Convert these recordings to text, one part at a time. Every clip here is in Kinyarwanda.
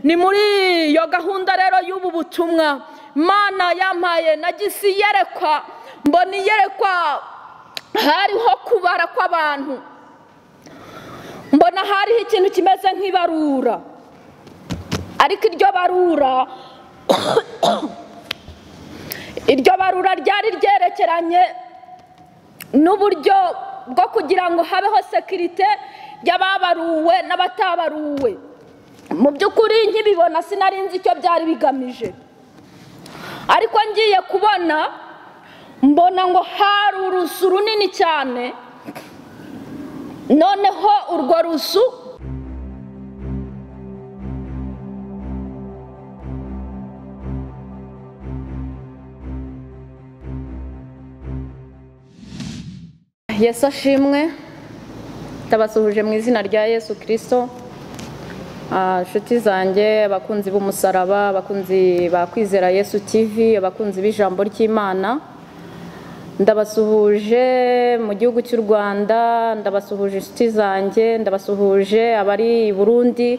ni muri iyo gahunda rero y'ubu butumwa mana yampaye nagize iyerekwa mbona iyerekwa hariho kubara kw'abantu mbona hariho ikintu kimeze nk'ibarura ariko iryo barura iryo barura ryari ryerekeranye n'uburyo bwo kugira ngo habeho sekirite y'ababaruwe n'abatabaruwe mu by'ukuri nkibibona sinarinzi icyo byari bigamije ariko ngiye kubona mbona ngo hari urusu runini cyane noneho urwo rusu yesu ashimwe ndabasuhuje mu izina rya yesu kirisito inshuti zanjye abakunzi b'umusaraba abakunzi ba kwizera yesu tivi abakunzi b'ijambo ry'imana ndabasuhuje mu gihugu cy'u rwanda ndabasuhuje inshuti zanjye ndabasuhuje abari i burundi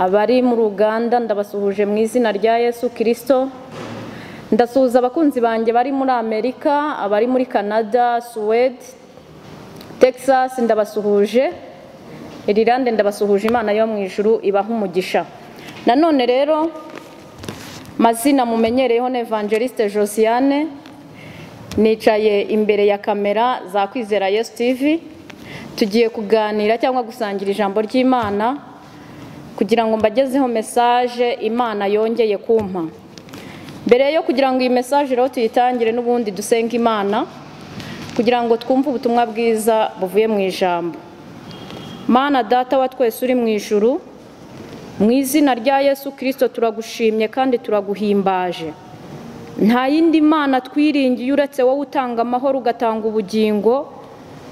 abari muri uganda ndabasuhuje mu izina rya yesu kirisito ndasuhuza abakunzi banjye bari muri amerika abari muri canada suwede texas ndabasuhuje irilande ndabasuhuje imana yo mu ijuru ibaha umugisha nanone rero mazina mumenyereyeho na evangeliste josiane nicaye imbere ya kamera za kwizera yesu tivi tugiye kuganira cyangwa gusangira ijambo ry'imana kugira ngo mbagezeho mesaje imana yongeye kumpa mbere yo kugira ngo iyi mesaje rero tuyitangire n'ubundi dusenga imana kugira ngo twumve ubutumwa bwiza buvuye mu ijambo mana data wa twese uri mu ijuru mu izina rya yesu kirisito turagushimye kandi turaguhimbaje nta yindi mana twiringiye uretse wowe utanga amahoro ugatanga ubugingo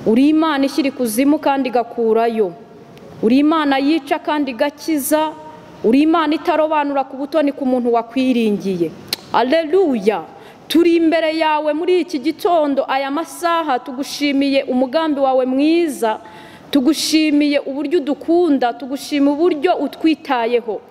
uri imana ishyira ikuzimu kandi igakurayo uri imana yica kandi igakiza uri imana itarobanura ku butoni ku muntu wakwiringiye Aleluya turi imbere yawe muri iki gitondo aya masaha tugushimiye umugambi wawe mwiza tugushimiye uburyo udukunda tugushima uburyo utwitayeho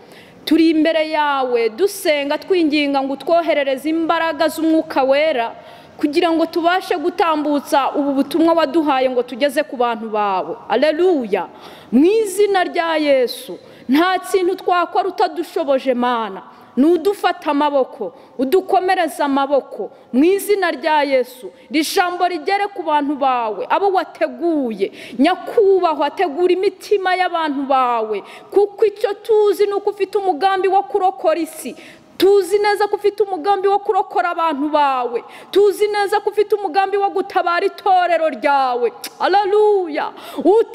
turi imbere yawe dusenga twinginga ngo utwoherereze imbaraga z'umwuka wera kugira ngo tubashe gutambutsa ubu butumwa waduhaye ngo tugeze ku bantu bawe Aleluya mu izina rya yesu nta kintu twakora utadushoboje mana ni udufata amaboko udukomereza amaboko mu izina rya yesu ijambo rigere ku bantu bawe abo wateguye nyakubahwa tegura imitima y'abantu bawe kuko icyo tuzi ni uko ufite umugambi wo kurokora isi tuzi neza ko ufite umugambi wo kurokora abantu bawe tuzi neza ko ufite umugambi wo gutabara itorero ryawe araruya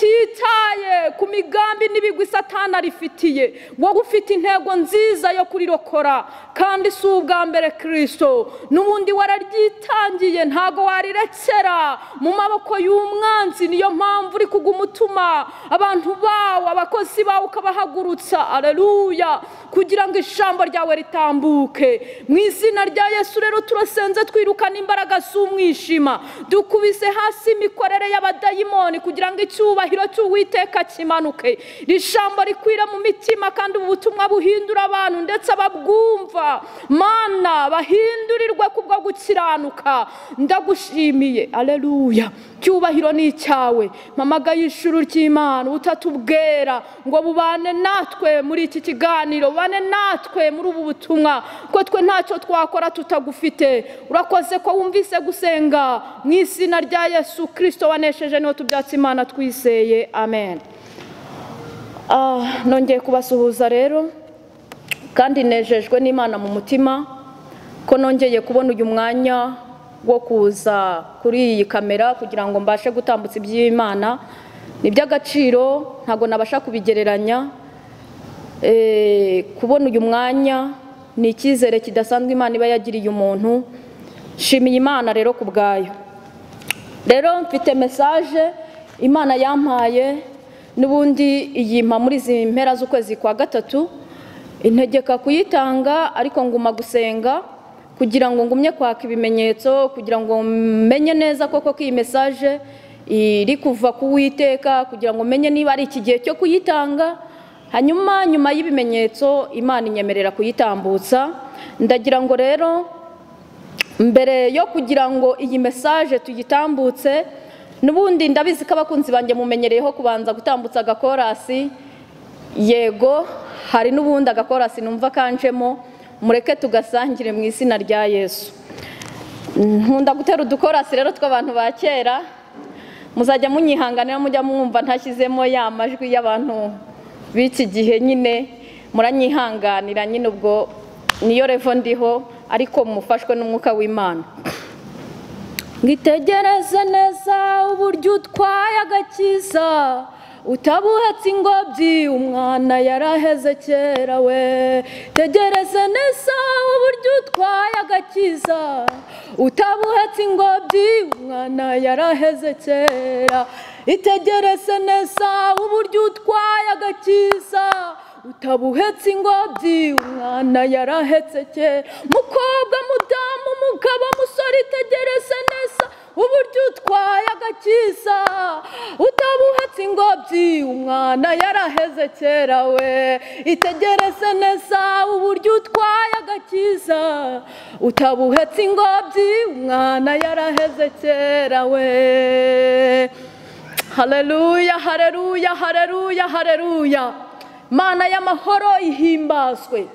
utitaye ku migambi n'ibigwi satana arifitiye wowe ufite intego nziza yo kurirokora kandi si ubwa mbere kirisito n'ubundi wararyitangiye ntago warirekera mu maboko y'umwanzi niyo mpamvu uri kuguma utuma abantu bawe abakozi bawe ukabahagurutsa araruya kugira ngo ijambo ryawe ritambuke mu izina rya yesu rero turasenze twirukana imbaraga z'umwijima dukubise hasi imikorere y'abadayimoni kugira ngo icyubahiro cy'uwiteka kimanuke ijambo rikwira mu mitima kandi ubu butumwa buhindura abantu ndetse ababwumva mana bahindurirwe kubwo gukiranuka ndagushimiye areruya cyubahiro ni icyawe mamaga y'ishuri ry'imana ubutatu bwera ngo bubane natwe muri iki kiganiro bubane natwe muri ubu butumwa ko twe ntacyo twakora tutagufite urakoze ko wumvise gusenga mu izina rya yesu kirisito wanesheje niho tubyatsi imana twiseye amen nongeye kubasuhuza rero kandi nejejwe n'imana mu mutima ko nongeye kubona uyu mwanya wo kuza kuri iyi kamera kugira ngo mbashe gutambutsa iby'imana ni iby'agaciro ntabwo nabasha kubigereranya kubona uyu mwanya ni icyizere kidasanzwe imana iba yagiriye umuntu shimiye imana rero ku bwayo rero mfite mesaje imana yampaye n'ubundi iyimpa muri izi mpera z'ukwezi kwa gatatu integeka kuyitanga ariko nguma gusenga kugira ngo ngumye kwaka ibimenyetso kugira ngo menye neza koko ko iyi mesaje iri kuva ku witeka kugira ngo menye niba ari iki gihe cyo kuyitanga hanyuma nyuma y'ibimenyetso imana inyemerera kuyitambutsa ndagira ngo rero mbere yo kugira ngo iyi mesaje tuyitambutse n'ubundi ndabizi ko abakunzi banjye mumenyereyeho kubanza gutambutsa agakorasi yego hari n'ubundi agakorasi numva kanjemo mureke tugasangire mu izina rya yesu nkunda gutera udukorasi rero tw'abantu ba kera muzajya munyihanganira mujya mwumva ntashyizemo ya majwi y'abantu b'iki gihe nyine muranyihanganira nyine ubwo niyo revo ndiho ariko mufashwe n'umwuka w'imana Ngitegereze neza uburyo utwaye agakiza utabuhatse ingobyi umwana yaraheze kera we tegereze neza uburyo utwaye agakiza utabuhatse ingobyi umwana yaraheze kera itegereze neza uburyo utwaye agakiza utabuhetse ingobyi umwana yarahetse kera mukobwa mudamu umugabo musore itegereze neza uburyo utwaye agakiza utabuhetse ingobyi umwana yaraheze kera we itegereze neza uburyo utwaye agakiza utabuhetse ingobyi umwana yaraheze kera we hareruya hareruya hareruya hareruya mana y'amahoro ihimbazwe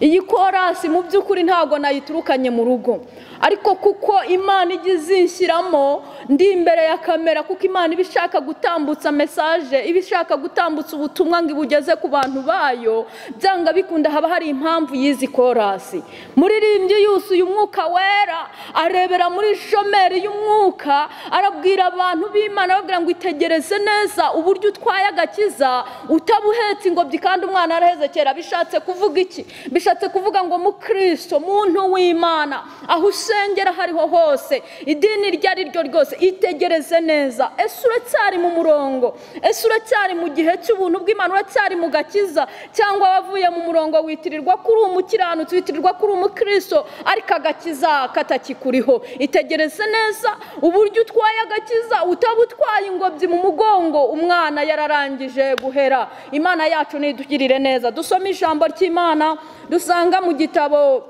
iyi korasi mu by'ukuri ntabwo nayiturukanye mu rugo ariko kuko imana ijya izishyiramo ndi imbere ya kamera kuko imana iba ishaka gutambutsa mesaje iba ishaka gutambutsa ubutumwa ngo ibugeze ku bantu bayo byanga bikunda haba hari impamvu y'izi korasi muririmbyi yuzuye umwuka wera arebera muri shomeri y'umwuka arabwira abantu b'imana ababwira ngo itegereze neza uburyo utwaye agakiza utabuhetse ingobyi kandi umwana araheze kera bishatse kuvuga iki bishatse kuvuga ngo mukristo muntu w'imana aho usengera hariho hose idini iryo ari ryo ryose itegereze neza ese uracyari mu murongo ese uracyari mu gihe cy'ubuntu bw'imana uracyari mu gakiza cyangwa wavuye mu murongo witirirwa kuri umukiranutsi witirirwa kuri umukristo ariko agakiza katakikuriho itegereze neza uburyo utwaye agakiza utabutwaye ingobyi mu mugongo umwana yararangije guhera imana yacu nidugirire neza dusome ijambo ry'imana dusanga mu gitabo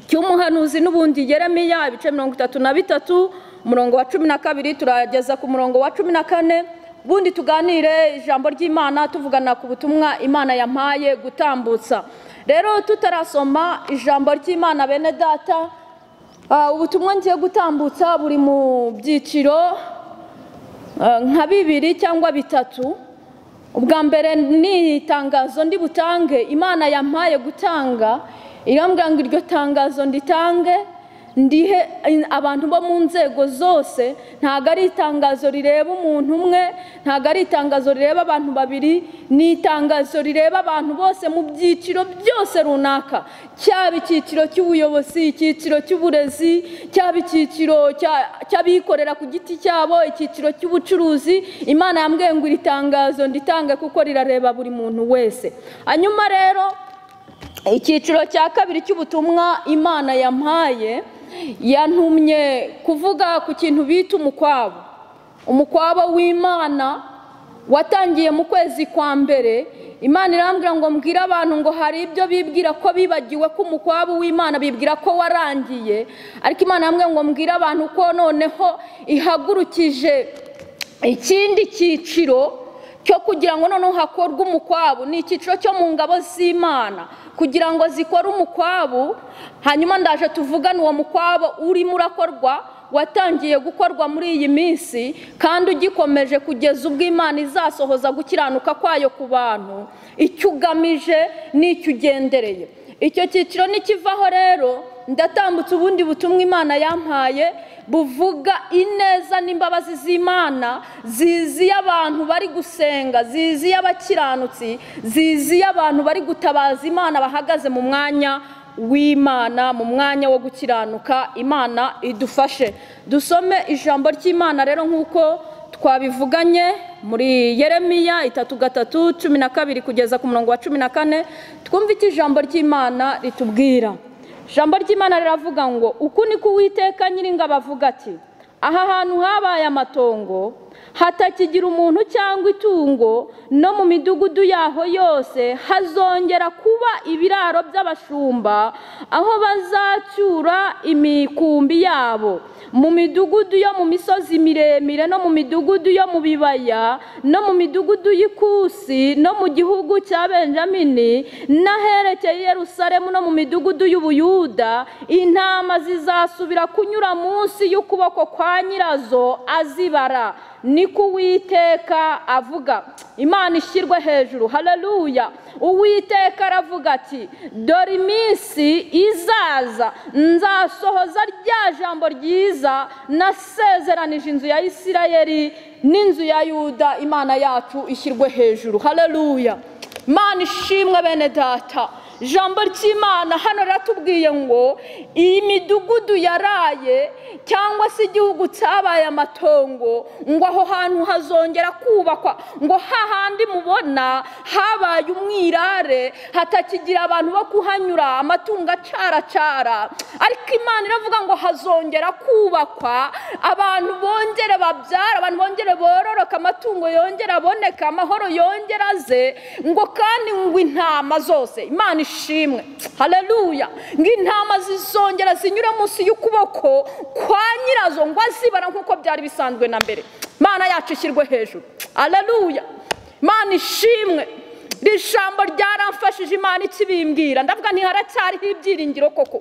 cy'umuhanuzi n'ubundi Yeremiya ibice mirongo itatu na bitatu umurongo wa cumi na kabiri turageza ku murongo wa cumi na kane ubundi tuganire ijambo ry'imana tuvugana ku butumwa imana yampaye gutambutsa rero tutarasoma ijambo ry'imana bene data ubutumwa ngiye gutambutsa buri mu byiciro nka bibiri cyangwa bitatu ubwa mbere ni itangazo ndi butange imana yampaye gutanga irambwira ngo iryo tangazo nditange ndihe abantu bo mu nzego zose ntabwo ari itangazo rireba umuntu umwe ntabwo ari itangazo rireba abantu babiri ni itangazo rireba abantu bose mu byiciro byose runaka cyaba icyiciro cy'ubuyobozi icyiciro cy'uburezi cyaba icyiciro cy'abikorera ku giti cyabo icyiciro cy'ubucuruzi imana yambwiye ngo iri tangazo nditange kuko rirareba buri muntu wese hanyuma rero icyiciro cya kabiri cy'ubutumwa imana yampaye yantumye kuvuga ku kintu bita umukwabo umukwabo w'imana watangiye mu kwezi kwa mbere imana irambwira ngo mbwire abantu ngo hari ibyo bibwira ko bibagiwe ko umukwabu w'imana bibwira ko warangiye ariko imana yambwira ngo mbwire abantu ko noneho ihagurukije ikindi cyiciro cyo kugira ngo noneho hakorwe umukwabu ni icyiciro cyo mu ngabo z'imana kugira ngo zikore umukwabu hanyuma ndaje tuvugane uwo mukwabo urimo urakorwa watangiye gukorwa muri iyi minsi kandi ugikomeje kugeza ubwo imana izasohoza gukiranuka kwayo ku bantu icyo ugamije n'icyo ugendereye icyo cyiciro nikivaho rero ndatambutse ubundi butumwa imana yampaye buvuga ineza n'imbabazi z'imana ziziye abantu bari gusenga ziziye abakiranutsi ziziye abantu bari gutabaza imana bahagaze mu mwanya w'imana mu mwanya wo gukiranuka imana idufashe dusome ijambo ry'imana rero nk'uko twabivuganye muri yeremiya itatu gatatu cumi na kabiri kugeza ku murongo wa cumi na kane twumve icyo ijambo ry'imana ritubwira ijambo ry'imana riravuga ngo uku niko uwiteka nyiringa bavuga ati aha hantu habaye amatongo hatakigira umuntu cyangwa itungo no mu midugudu yaho yose hazongera kuba ibiraro by'abashumba aho bazacyura imikumbi yabo mu midugudu yo mu misozi miremire no mu midugudu yo mu bibaya no mu midugudu y'ikusi no mu gihugu cya benjamini n'aherekeye yerusalemu no mu midugudu y'ubuyuda intama zizasubira kunyura munsi y'ukuboko kwa nyirazo azibara ni ko uwiteka avuga imana ishyirwe hejuru hararuya uwiteka aravuga ati dore iminsi izaza nzasohoza rya jambo ryiza nasezeranije inzu ya isirayeri n'inzu ya yuda imana yacu ishyirwe hejuru hararuya imana ishimwe bene data jambo ry'imana hano riratubwiye ngo iyi midugudu yaraye cyangwa se igihugu cyabaye amatongo ngo aho hantu hazongera kubakwa ngo hahandi mubona habaye umwirare hatakigira abantu bo kuhanyura amatungo acaracara ariko imana iravuga ngo hazongera kubakwa abantu bongere babyara abantu bongere bororoka amatungo yongere aboneka amahoro yongere aze ngo kandi ngo intama zose imana ishimwe hareruya ngo intama zizongera zinyure munsi y'ukuboko kwa nyirazo ngo azibara nk'uko byari bisanzwe na mbere imana yacu ishyirwe hejuru hareruya imana ishimwe iri jambo ryaramfashije imana ikibimbwira ndavuga ntiharacyariho ibyiringiro koko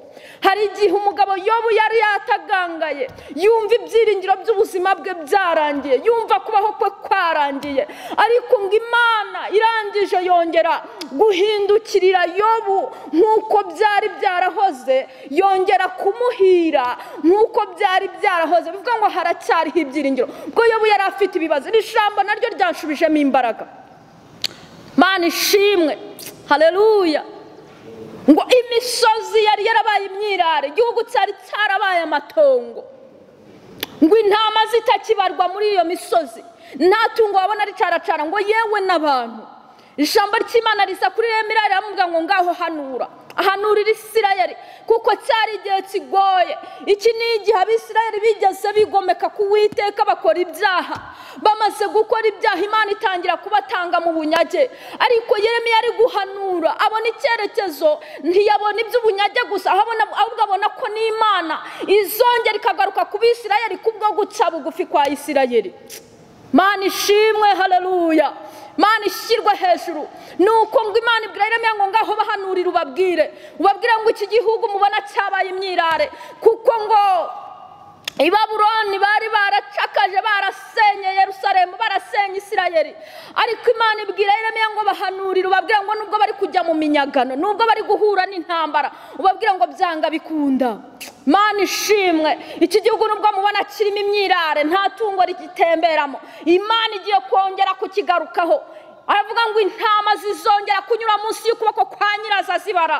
hari igihe umugabo yobu yari yatagangaye yumva ibyiringiro by'ubuzima bwe byarangiye yumva kubaho kwe kwarangiye ariko ngo imana irangije yongera guhindukirira yobu nk'uko byari byarahoze yongera kumuhira nk'uko byari byarahoze bivuga ngo haracyariho ibyiringiro ubwo yobu yari afite ibibazo iri jambo naryo ryanshubijemo imbaraga mana ishimwe hareruya ngo imisozi yari yarabaye imyirare igihugu cyari cyarabaye amatongo ngo intama zitakibarwa muri iyo misozi nta tungo wabona ricaracara ngo yewe n'abantu ijambo ry'imana risa kuri remera riramubwira ngo ngaho hanura ahanurira isirayeri kuko cyari igihe kigoye iki ni igihe abisirayeri bigeze bigomeka ku witeka bakora ibyaha bamaze gukora ibyaha imana itangira kubatanga mu bunyage ariko yeremiya ari guhanura abona icyerekezo ntiyabona iby'ubunyage gusa ahubwo abona ko n'imana izongera ikagaruka ku bisirayeri kubwo guca bugufi kwa isirayeri mana ishimwe hareruya imana ishyirwe hejuru ni uko ngo imana ibwira ngo ngaho bahanurire ubabwire ubabwire ngo iki gihugu mubona cyabaye imyirare kuko ngo i baburoni bari baracakaje barasenye yerusalemu barasenye isirayeri ariko imana ibwira ireme ngo bahanurire ubabwira ngo nubwo bari kujya mu minyagano nubwo bari guhura n'intambara ubabwira ngo byanga bikunda imana ishimwe iki gihugu nubwo mubona kirimo imyirare nta tungo rigitemberamo imana igiye kongera kukigarukaho aravuga ngo intama zizongera kunyura munsi y'ukuboko kwa nyirazo azibara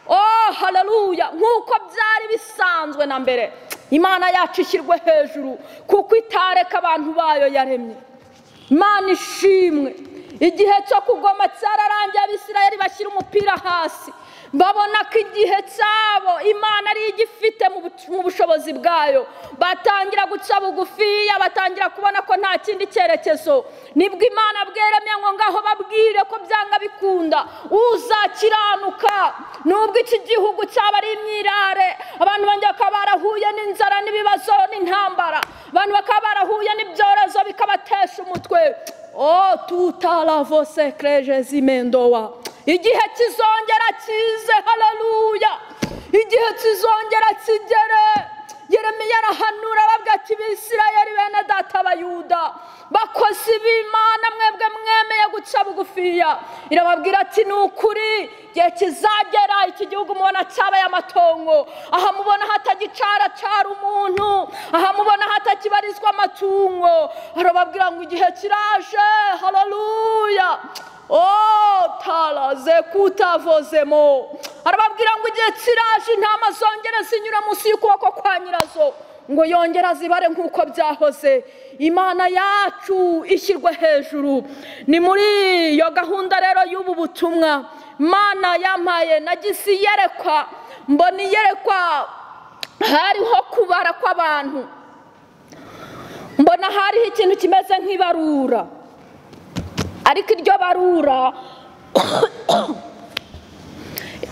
oh hararuya nk'uko byari bisanzwe na mbere imana yacu ishyirwe hejuru kuko itareka abantu bayo yaremye imana ishimwe igihe cyo kugoma cyararangiye abisirayeri bashyira umupira hasi babona ko igihe cyabo imana ariyo igifite mu bushobozi bwayo batangira guca bugufiya batangira kubona ko nta kindi cyerekezo nibwo imana bweremye ngo ngaho babwire ko byanga bikunda uzakiranuka nubwo iki gihugu cyaba ari imyirare abantu bakaba barahuye n'inzara n'ibibazo n'intambara abantu bakaba barahuye n'ibyorezo bikabatesha umutwe o tutaravose kerejezi mendowa igihe kizongera kize hararuya igihe kizongera kigere yeremiya arahanura arabwira ati bisirayeri bene data abayuda bakozi b'imana mwebwe mwemeye guca bugufiya irababwira ati ni ukuri igihe kizagera iki gihugu mubona cyabaye amatongo aha mubona hatagicaracara umuntu aha mubona hatakibarizwa amatungo arababwira ngo igihe kiraje hararuya Oh, talaze kutavozemo arababwira ngo igihe kiraje intama zongera zinyura munsi y'ukuboko kwa nyirazo ngo yongera zibare nk'uko byahoze imana yacu ishyirwe hejuru ni muri iyo gahunda rero y'ubu butumwa mana yampaye nagize iyerekwa mbona iyerekwa hariho kubara kw'abantu mbona hariho ikintu kimeze nk'ibarura ariko iryo barura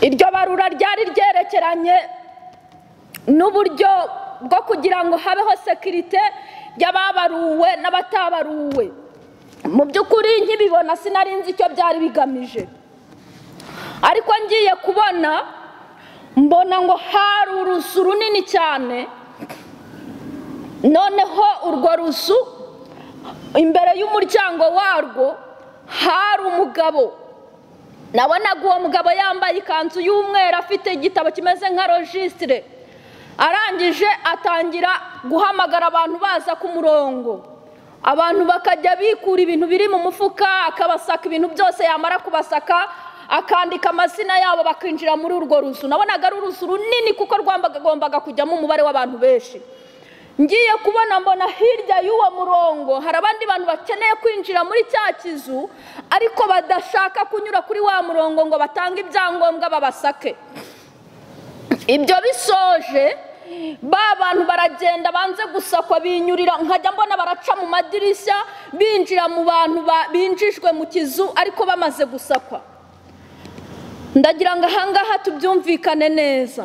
iryo barura ryari ryerekeranye n'uburyo bwo kugira ngo habeho sekirite y'ababaruwe n'abatabaruwe mu by'ukuri nkibibona sinari nzi icyo byari bigamije ariko ngiye kubona mbona ngo hari urusu runini cyane noneho urwo rusu imbere y'umuryango warwo hari umugabo nabonaga uwo mugabo yambaye ikanzu y'umweru afite igitabo kimeze nka rojisitire arangije atangira guhamagara abantu baza ku murongo abantu bakajya bikura ibintu biri mu mufuka akabasaka ibintu byose yamara kubasaka akandika amazina yabo bakinjira muri urwo ruzu nabonaga ari uruzu runini kuko rwagombaga kujyamo umubare w'abantu benshi ngiye kubona mbona hirya y'uwo murongo hari abandi bantu bakeneye kwinjira muri cya kizu ariko badashaka kunyura kuri wa murongo ngo batange ibyangombwa babasake ibyo bisoje ba bantu baragenda banze gusakwa binyurira nkajya mbona baraca mu madirishya binjira mu bantu ba- binjijwe mu kizu ariko bamaze gusakwa ndagira ngo ahangaha tubyumvikane neza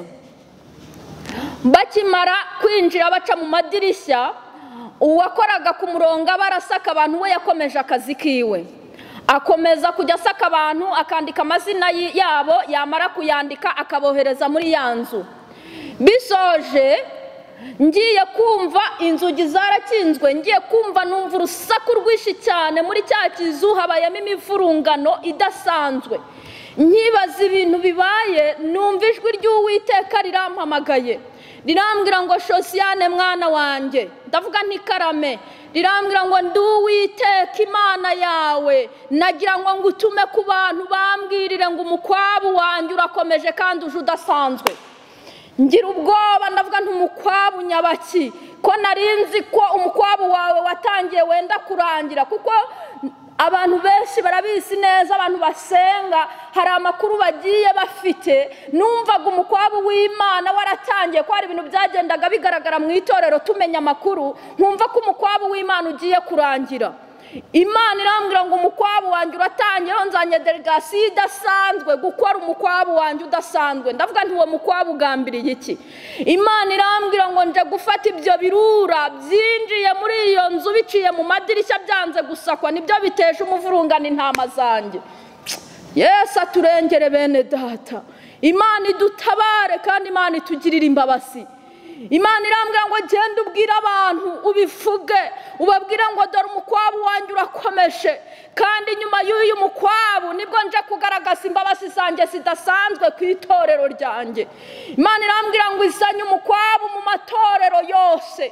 bakimara kwinjira baca mu madirishya uwakoraga ku murongo aba arasaka abantu we yakomeje akazi kiwe akomeza kujya asaka abantu akandika amazina y- yabo yamara kuyandika akabohereza muri ya nzu bisoje ngiye kumva inzugi zarakinzwe ngiye kumva numva urusaku rwinshi cyane muri cya kizu habayemo imivurungano idasanzwe nkibaza ibintu bibaye numva ijwi ry'uwiteka rirampamagaye rirambwira ngo shosiyane mwana wanjye ndavuga ntikarame rirambwira ngo ndi uwiteka imana yawe nagira ngo ngutume ku bantu bambwirire ngo umukwabu wanjye urakomeje kandi uje udasanzwe ngira ubwoba ndavuga ntumukwabu nyabaki ko narinzi ko umukwabu wawe watangiye wenda kurangira kuko abantu benshi barabizi neza abantu basenga hari amakuru bagiye bafite numvaga umukwabu w'imana waratangiye ko hari ibintu byagendaga bigaragara mu itorero tumenya amakuru nkumva ko umukwabu w'imana ugiye kurangira imana irambwira ngo umukwabu wanjye uratangiyeho nzanye delegasiyo idasanzwe gukora umukwabu wanjye udasanzwe ndavuga nti uwo mukwabu ugambiriye iki imana irambwira ngo nje gufata ibyo birura byinjiye muri iyo nzu biciye mu madirishya byanze gusakwa nibyo biteje umuvurungano intama zanjye yesu aturengere bene data imana idutabare kandi imana itugirire imbabazi imana irambwira ngo genda ubwire abantu ubivuge ubabwire ngo dore umukwabu wanjye urakomeje kandi nyuma y'uyu mukwabu nibwo nje kugaragaza imbabazi zanjye zidasanzwe ku itorero ryanjye imana irambwira ngo izanye umukwabu mu matorero yose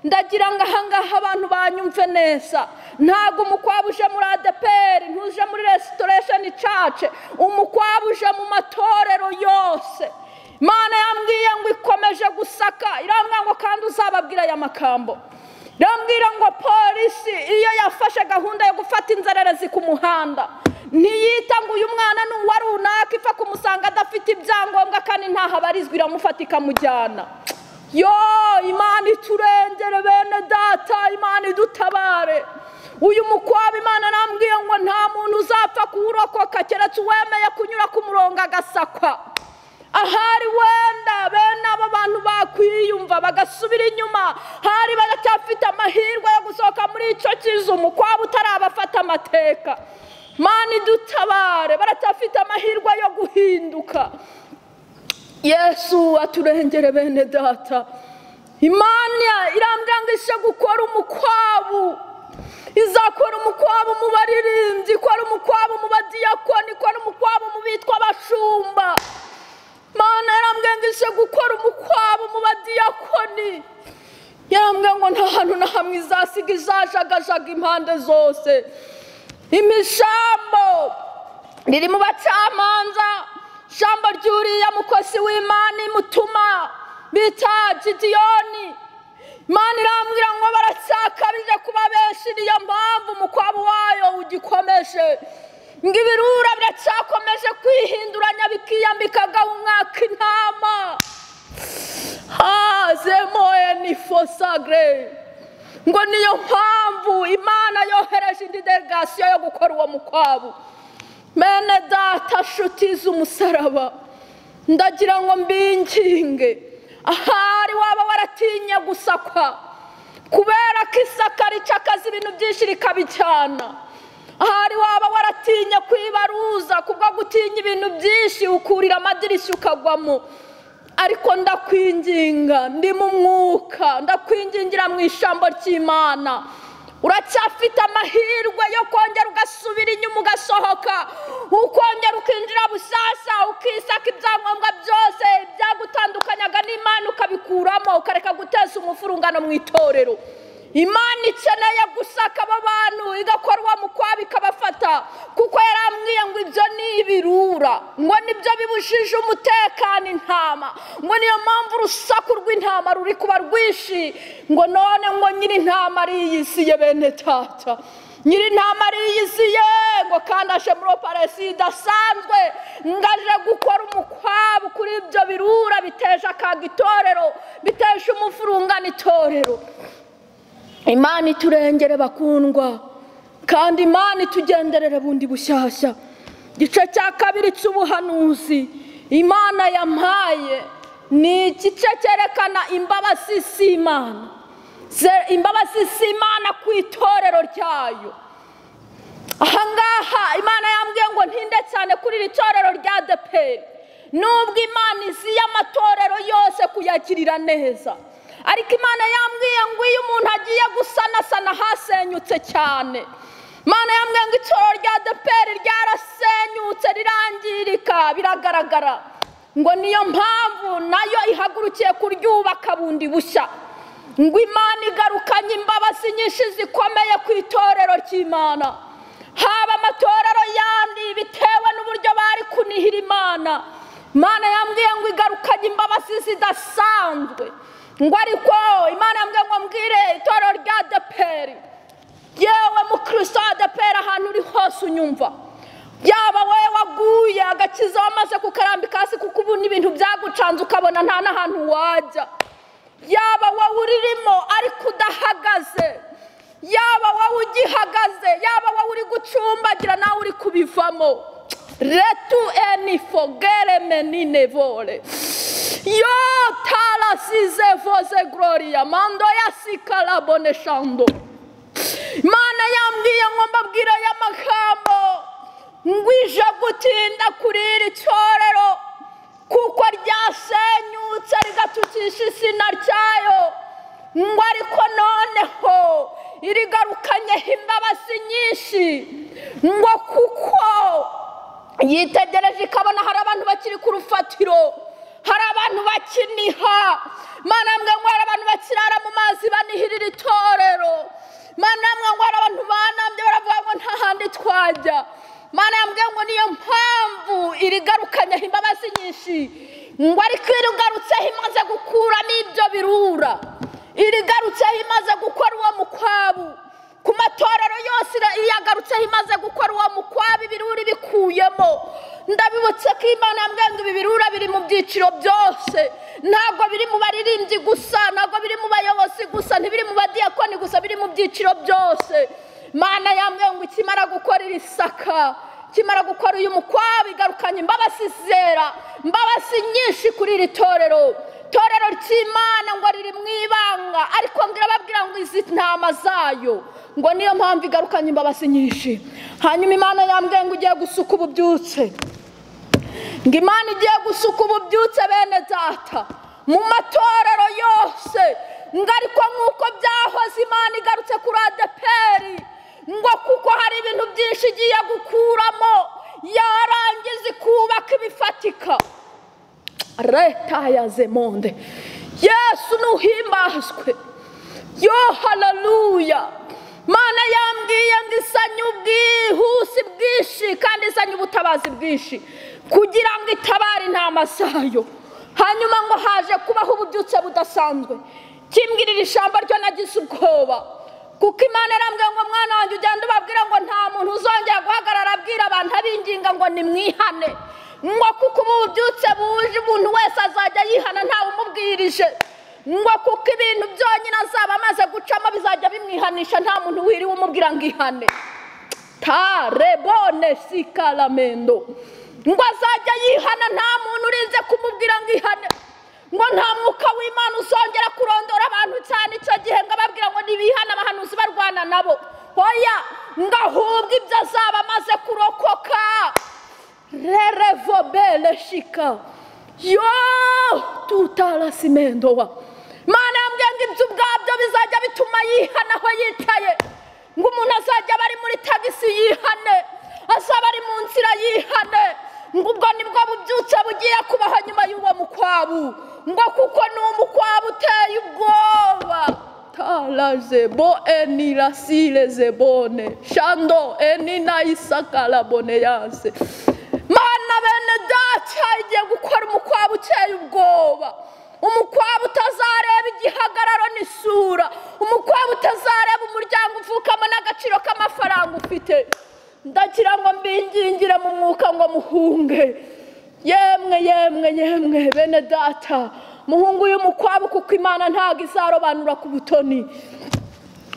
ndagira ngo ahangaha abantu banyumve neza ntabwo umukwabu uje muri adeperi ntuje muri resitoresheni cace umukwabu uje mu matorero yose imana yambwiye ngo ikomeje gusaka irambwira ngo kandi uzababwira aya makambo irambwira ngo polisi iyo yafashe gahunda yo gufata inzererezi ku muhanda ntiyita ngo uyu mwana ni uwa runaka ipfa kumusanga adafite ibyangombwa kandi ntaho abarizwa iramufata ikamujyana yo imana iturengere bene data imana idutabare uyu mukwabu imana arambwiye ngo nta muntu uzapfa kuwurokoka keretse uwemeye kunyura ku murongo agasakwa ahari wenda bene abo bantu bakwiyumva bagasubira inyuma hari baracyafite amahirwe yo gusohoka muri icyo kizu umukwabu utarabafata amateka mana idutabare baracyafite amahirwe yo guhinduka yesu aturengere bene data imana irambwira ngo ije gukora umukwabu izakora umukwabu mu baririmbyi ikora umukwabu mu badiyakoni ikora umukwabu mu bitwa abashumba imana yarambwiye ngo ije gukora umukwabu mu badiyakoni yarambwiye ngo nta hantu na hamwe izasiga izajagajaga impande zose imishambo riri mu bacamanza shambo ryuriya mukozi w'imana imutuma bita gidiyoni imana irambwira ngo baracyakabije kuba benshi niyo mpamvu umukwabu wayo ugikomeje ngo ibirura biracyakomeje kwihinduranya bikiyambikaga umwaka intama hazemo enifosa gare ngo niyo mpamvu imana yohereje indi delegasiyo yo gukora uwo mukwabu mene data nshuti z'umusaraba ndagira ngo mbinginge ahari waba waratinye gusakwa kubera ko isaka ricakaza ibintu byinshi rikabijyana ahari waba waratinye kwibaruza kubwo gutinya ibintu byinshi ukurira amadirishya ukagwamo ariko ndakwinginga ndi mu mwuka ndakwingingira mu ijambo ry'imana uracyafite amahirwe yo kongera ugasubira inyuma ugasohoka ukongera ukinjira busasa ukisaka ibyangombwa byose byagutandukanya n'imana ukabikuramo ukareka guteza umufurungano mu itorero imana ikeneye gusaka abo bantu igakora uwo mukwabo ikabafata kuko yarambwiye ngo ibyo ni ibirura ngo nibyo bibujije umutekano intama ngo niyo mpamvu urusaku rw'intama ruri kuba rwinshi ngo none ngo nyiri intama ariyisiye bene tata nyiri intama ariyiziye ngo kandi aje muri operasi idasanzwe ngo aje gukora umukwabu kuri ibyo birura biteje akaga itorero biteje umufurungano itorero imana iturengere bakundwa kandi imana itugenderere bundi bushyashya igice cya kabiri cy'ubuhanuzi imana yampaye ni igice cyerekana imbabazi z'imana imbabazi z'imana ku itorero ryayo ahangaha imana yambwiye ngo ntinde cyane kuri iri torero rya deperi nubwo imana izi amatorero yose kuyagirira neza ariko imana yambwiye ngo iyo umuntu agiye gusanasana hasenyutse cyane imana yambwiye ngo itoro rya deperi ryarasenyutse rirangirika biragaragara ngo niyo mpamvu nayo ihagurukiye kuryubaka bundi bushya ngo imana igarukanye imbabazi nyinshi zikomeye ku itorero ry'imana haba amatorero yandi bitewe n'uburyo bari kunihira imana imana yambwiye ngo igarukanye imbabazi zidasanzwe ngo ariko imana yambwiye ngo mbwire itorero rya deperi yewe mukristo wa deperi ahantu uri hose unyumva yaba wowe waguye agakiza wamaze kukarambika hasi kuko ubu n'ibintu byagucanze ukabona nta n'ahantu wajya yaba wowe uririmo ariko udahagaze yaba wowe ugihagaze yaba wowe uri gucumbagira nawe uri kubivamo retu eni fogere menine vore yo tarasize voze gororiya mando ya sikarabone shando imana yambwiye ngo mbabwire aya magambo ngwije gutinda kuri iri torero kuko ryasenyutse rigatukisha izina ryayo ngo ariko noneho irigarukanyeho imbabazi nyinshi ngo kuko yitegereje ikabona hari abantu bakiri ku rufatiro hari abantu bakiniha mwana mwe ngo hari abantu bakirara mu mazi banihirira itorero mwana mwe ngo hari abantu banambye baravuga ngo nta handi twajya mwana mwe ngo niyo mpamvu irigarukanyeho imbabazi nyinshi ngo ariko irigarutseho imaze gukuramo ibyo birura irigarutseho imaze gukora uwo mukwabu ku matorero yose iyagarutseho imaze gukora uwo mukwabu ibirura ibikuyemo ndabibutse ko imana yambwiye ngo ibi birura biri mu byiciro byose ntabwo biri mu baririmbyi gusa ntabwo biri mu bayobozi gusa ntibiri mu badiyakoni gusa biri mu byiciro byose imana yambwiye ngo ikimara gukora iri saka ikimara gukora uyu mukwabu igarukanye imbabazi zera imbabazi nyinshi kuri iri torero itorero ry'imana ngo riri mu ibanga ariko ndirababwira ngo izi ntama zayo ngo niyo mpamvu igarukanye imbabazi nyinshi hanyuma imana yambwiye ngo ugiye gusuka ububyutse ngo imana igiye gusuka ububyutse bene data mu matorero yose ngo ariko nk'uko byahoze imana igarutse kuri adeperi ngo kuko hari ibintu byinshi igiye gukuramo yarangiza ikubaka ibifatika leta ya zemonde yesu ntuhimbazwe yo hararuya mana yambwiye ngo isanye ubwihuse bwinshi kandi izanye ubutabazi bwinshi kugira ngo itabare intama zayo hanyuma ngo haje kubaho ububyutse budasanzwe kimbwirira ijambo ryo nagize ubwoba kuko imana irambwiye ngo mwana wanjye ugende ubabwira ngo nta muntu uzongera guhagarara abwira abantu abinginga ngo nimwihane ngo kuko ubu bubyutse buje umuntu wese azajya yihana ntawe umubwirije ngo kuko ibintu byonyine azaba amaze gucamo bizajya bimwihanisha nta muntu wiriwe umubwira ngo ihane tarebone sikaramendo ngo azajya yihana nta muntu urinze kumubwira ngo ihane ngo nta mwuka w'imana uzongera kurondora abantu cyane icyo gihe ngo ababwira ngo ntibihane abahanuzi barwana nabo hoya ngo ahubwe ibyo azaba amaze kurokoka rerevobere shika yo tutarasimendowa mana yambwiye ngo ibyo ubwabyo bizajya bituma yihana aho yicaye ngo umuntu azajya aba ari muri tagisi yihane azaba ari mu nzira yihane ngo ubwo nibwo bubyutse bugiye kubaho nyuma y'uwo mukwabu ngo kuko ni umukwabu uteye ubwoba tarazebo enirasirezebone shando eninayisakaraboneyase mana bene data igiye gukora umukwabu uteye ubwoba umukwabu utazareba igihagararo n'isura umukwabu utazareba umuryango uvukamo n'agaciro k'amafaranga ufite ndagira ngo mbingingire mu mwuka ngo muhunge yemwe yemwe yemwe bene data muhungu y'umukwabu kuko imana ntabwo izarobanura ku butoni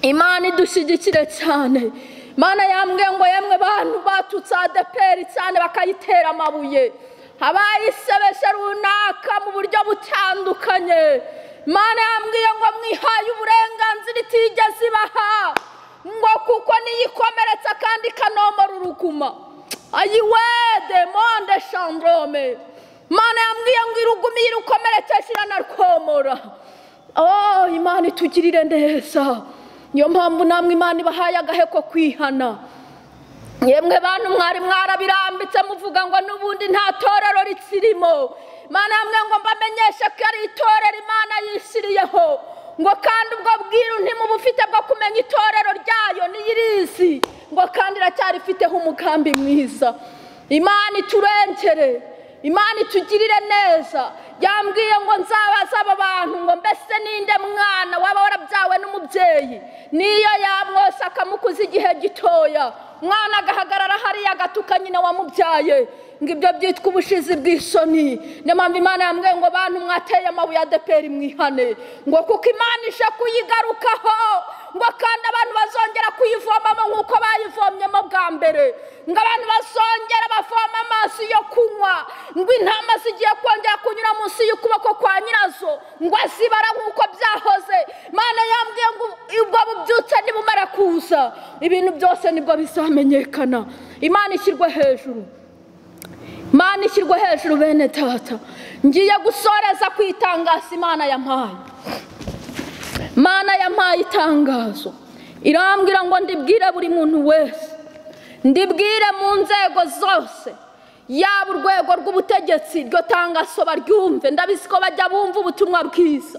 imana idushyigikire cyane imana yambwiye ngo yemwe bantu batutse adeperi cyane bakayitera amabuye abayisebeshe runaka mu buryo butandukanye imana yambwiye ngo mwihaye uburenganzira itigeze ibaha ngo kuko niyikomeretsa kandi ikanomora uruguma ayiwe demonde shandrome imana yambwiye ngo iruguma iyo irukomeretseje iranarwomora oh imana itugirire neza niyo mpamvu namwe imana ibahaye agaheko kwihana yemwe bantu mwari mwarabirambitse muvuga ngo n'ubundi nta torero rikirimo imana yamwe ngo mbamenyeshe ko ari itorero imana yishyiriyeho ngo kandi ubwo bwiru ntimubufite bwo kumenya itorero ryayo n'iyirizi ngo kandi iracyarifiteho umugambi mwiza imana iturengere imana itugirire neza yambwiye ngo nzabaze aba bantu ngo mbese ninde mwana waba warabyawe n'umubyeyi niyo yamwose akamukuza igihe gitoya umwana agahagarara hariya agatuka nyine wamubyaye ngo ibyo byitwa ubushizi bw'isoni niyo mpamvu imana yambwiye ngo bantu mwateye amabuye adeperi mwihane ngo kuko imana ije kuyigarukaho ngo kandi abantu bazongera kuyivomamo nk'uko bayivomyemo bwa mbere ngo abantu bazongera bavoma amazi yo kunywa ngo intama zigiye kongera kunyura munsi y'ukuboko kwa nyirazo ngo azibara nk'uko byahoze imana yambwiye ngo ubwo bubyutse nibumara kuza ibintu byose nibwo bizamenyekana imana ishyirwe hejuru imana ishyirwe hejuru bene tata ngiye gusoreza ku itangazo imana yampaye Mana yampaye itangazo irambwira ngo ndibwire buri muntu wese ndibwire mu nzego zose yaba urwego rw'ubutegetsi iryo tangazo baryumve ndabizi ko bajya bumva ubutumwa bwiza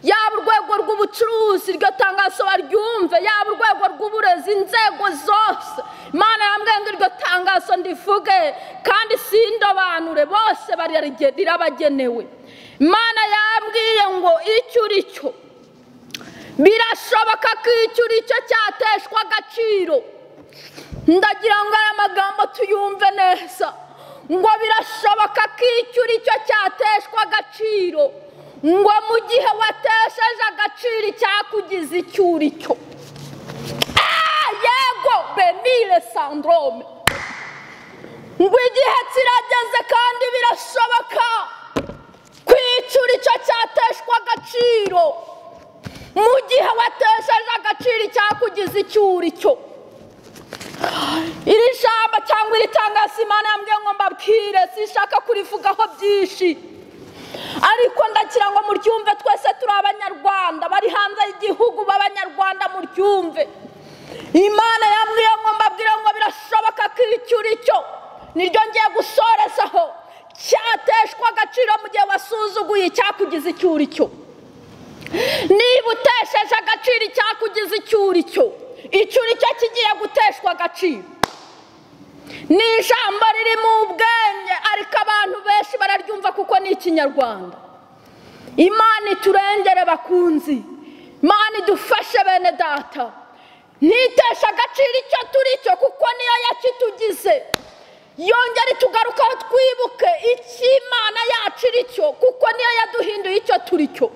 yaba urwego rw'ubucuruzi iryo tangazo baryumve yaba urwego rw'uburezi inzego zose imana yambwiye ngo iryo tangazo ndivuge kandi sindobanure bose rirabagenewe imana yambwiye ngo icyo uri cyo birashoboka ko icyo uri cyo cyateshwa agaciro ndagira ngo aya magambo tuyumve neza ngo birashoboka ko icyo uri cyo cyateshwa agaciro ngo mu gihe watesheje agaciro icyakugize icyo uri cyo yego benire sandrome ngo igihe kirageze kandi birashoboka ko icyo uri cyo cyateshwa agaciro mu gihe watesheje agaciro icyakugize icyo uri cyo iri jambo cyangwa iri tangazo imana yambwiye ngo mbabwire sinshaka kurivugaho byinshi ariko ndagira ngo muryumve twese turi abanyarwanda bari hanze y'igihugu b'abanyarwanda muryumve imana yambwiye ngo mbabwire ngo birashoboka ko icyo uri cyo niryo ngiye gusorezaho cyateshwa agaciro mu gihe wasuzuguye icyakugize icyo uri cyo niba utesheje agaciro icyakugize icyo uri cyo icyo uri cyo kigiye guteshwa agaciro ni ijambo riri mu bwenge ariko abantu benshi bararyumva kuko ni ikinyarwanda imana iturengere bakunzi imana idufashe bene data ntiteshe agaciro icyo turi cyo kuko niyo yakitugize yongere tugarukaho twibuke icy'imana yacu iri cyo kuko niyo yaduhinduye icyo turi cyo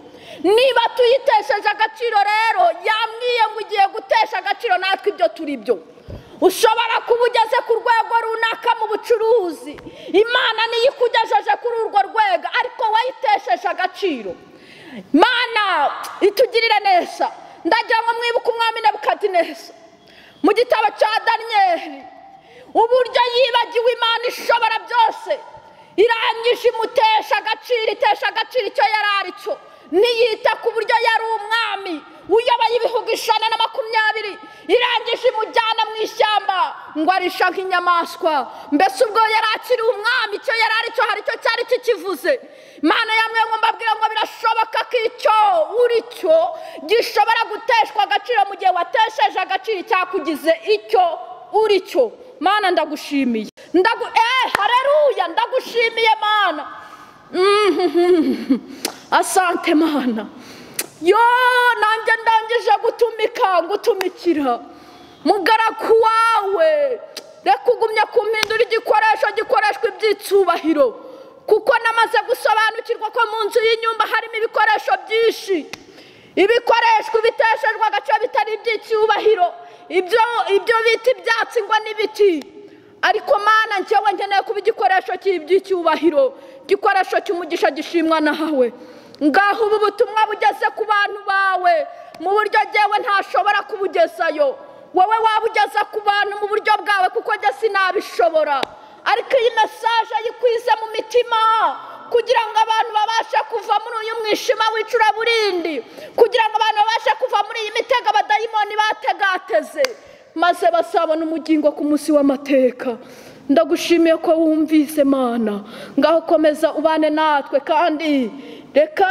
niba tuyitesheje agaciro rero yambwiye ngo ugiye gutesha agaciro natwe ibyo turi byo ushobora kuba ugeze ku rwego runaka mu bucuruzi imana niyo ikugejeje kuri urwo rwego ariko wayitesheje agaciro mana itugirire neza ndagira ngo mwibuke umwami nebukadineza mu gitabo cya daniyeli uburyo yibagiwe imana ishobora byose irangije imutesha agaciro itesha agaciro icyo yari ari cyo ntiyita ku buryo yari umwami uyoboye ibihugu ijana na makumyabiri irangije imujyana mu ishyamba ngo arisha nk'inyamaswa mbese ubwo yari akiri umwami icyo yari ari cyo hari icyo cyari kikivuze imana yamwe ngo mbabwira ngo birashoboka ko icyo uri cyo gishobora guteshwa agaciro mu gihe watesheje agaciro icyakugize icyo uri cyo mana ndagushimiye ndagu eh hareruya ndagushimiye mana Mhm. asante mana yo nanjye ndangije gutumika gutumikira mugaragu wawe reka ugumye kumpindura igikoresho gikoreshwa ibyitsubahiro kuko namaze gusobanukirwa ko mu nzu y'inyumba harimo ibikoresho byinshi ibikoreshwa ibiteshejwe agace bitari iby'icyubahiro ibyo ibyo bita ibyatsi ngo n'ibiti ariko mana njyewe nkeneye kuba igikoresho cy'iby'icyubahiro igikoresho cy'umugisha gishimwa nawe ngaho ubu butumwa bugeze ku bantu bawe mu buryo ngewe ntashobora kubugezayo wowe waba ugeza ku bantu mu buryo bwawe kuko njye sinabishobora ariko iyi mesaje yikwize mu mitima kugira ngo abantu babashe kuva muri uyu mwijima w'icuraburindi kugira ngo abantu babashe kuva muri iyi mitego abadayimoni bategateze maze basabona umugingo ku munsi w'amateka ndagushimiye ko wumvise mana ngaho komeza ubane natwe kandi reka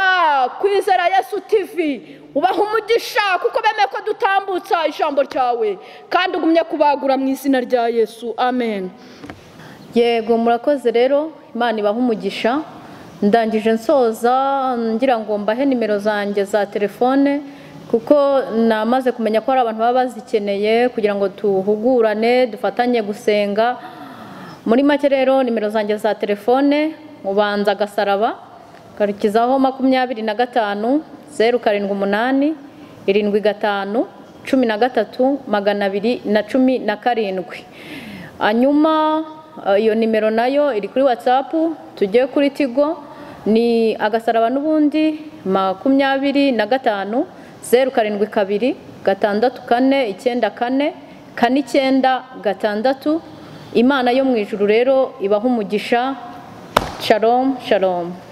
kwizera yesu tivi ubaha umugisha kuko bemeye ko dutambutsa ijambo ryawe kandi ugumye kubagura mu izina rya yesu amen yego murakoze rero imana ibaha umugisha ndangije nsoza ngira ngo mbahe nimero zanjye za telefone kuko namaze kumenya ko hari abantu baba bazikeneye kugira ngo duhugurane dufatanye gusenga muri make rero nimero zanjye za telefone ubanza agasaraba ukarikizaho makumyabiri na gatanu zeru karindwi umunani irindwi gatanu cumi na gatatu magana abiri na cumi na karindwi hanyuma iyo nimero nayo iri kuri watsapu tugiye kuri tigo ni agasaraba n'ubundi makumyabiri na gatanu zeru karindwi kabiri gatandatu kane icyenda kane kane icyenda gatandatu imana yo mu ijuru rero ibaha umugisha sharomu sharomu